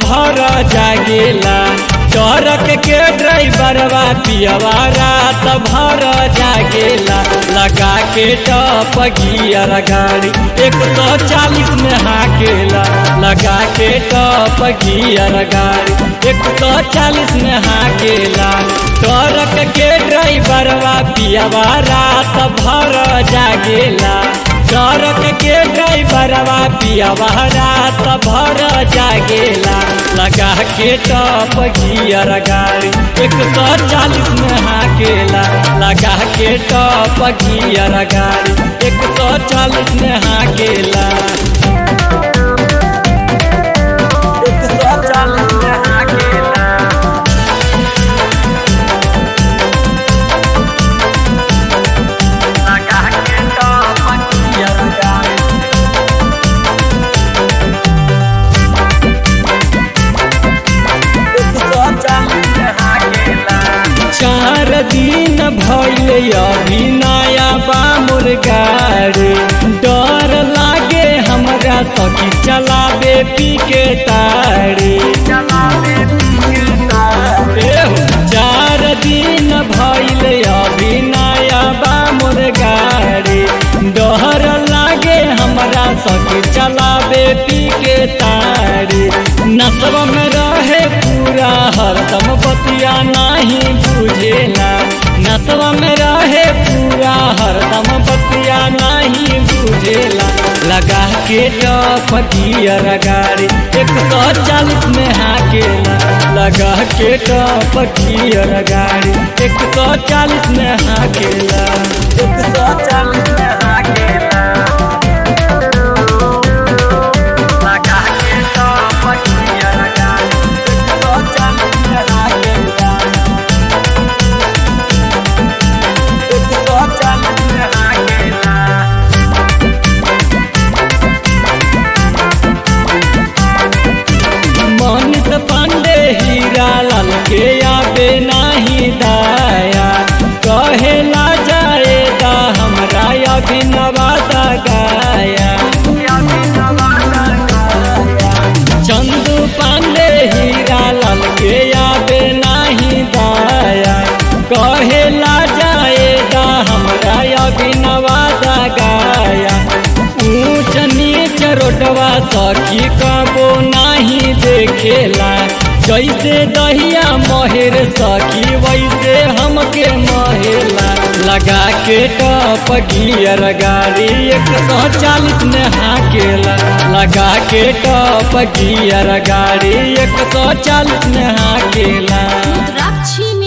भर जागेला ट्रक के ड्राइवरवा पियवा रात भर जागेला लगा के टप गियर गाड़ी एक सौ चालीस में हाकेला लगा के टप गियर गाड़ी एक सौ चालीस में हाकेला ट्रक के ड्राइवरवा पियवा रात भर जागेला ट्रक के ड्राइवरवा पियवा रात भर जागेला लगा के टप गियर गाड़ी एक सौ चालीस में हाकेला लगा के टप गियर गाड़ी एक सौ चालीस में हाकेला एक सौ चालीस में हाकेला लगा के टप गियर गाड़ी चार दिन भइल अभी नया बा मुर्गारे डर लागे हमरा सखी चलावे पी के तारे एहो, चार दिन भइल अभी नया बा मुर्गारे डर लागे हमरा सखी चलावे पी के तारे नसब में रहे पूरा हरदम बतिया नहीं बुझेला नसब में रहे पूरा हरदम बतिया नहीं बुझेला लगा के टप गियर गाड़ी एक सौ चालीस में हाकेला लगा के टप गियर गाड़ी एक सौ चालीस में हाकेला एक सौ चालीस में हाकेला लगा के टप गियर गाड़ी एक सौ चालीस में हाकेला एक सौ चालीस में हाकेला मनीष पांडे हीरा लाल के आबे नाही दाया कहेला जाएगा हमरा अभिनवादा गाया चंदू पांडे हीरा लाल के आबे नाही दाया कहेला जाएगा हमरा अभिनवादा गाया ऊंच नीच रोडवा सखी कबो नहीं देखेला जैसे दहिया महेर सखी वैसे हमके महेला लगा के टप गियर गाड़ी एक सौ चालीस में हाकेला लगा के टप गियर गाड़ी एक सौ चालीस में हाकेला रुद्राक्षी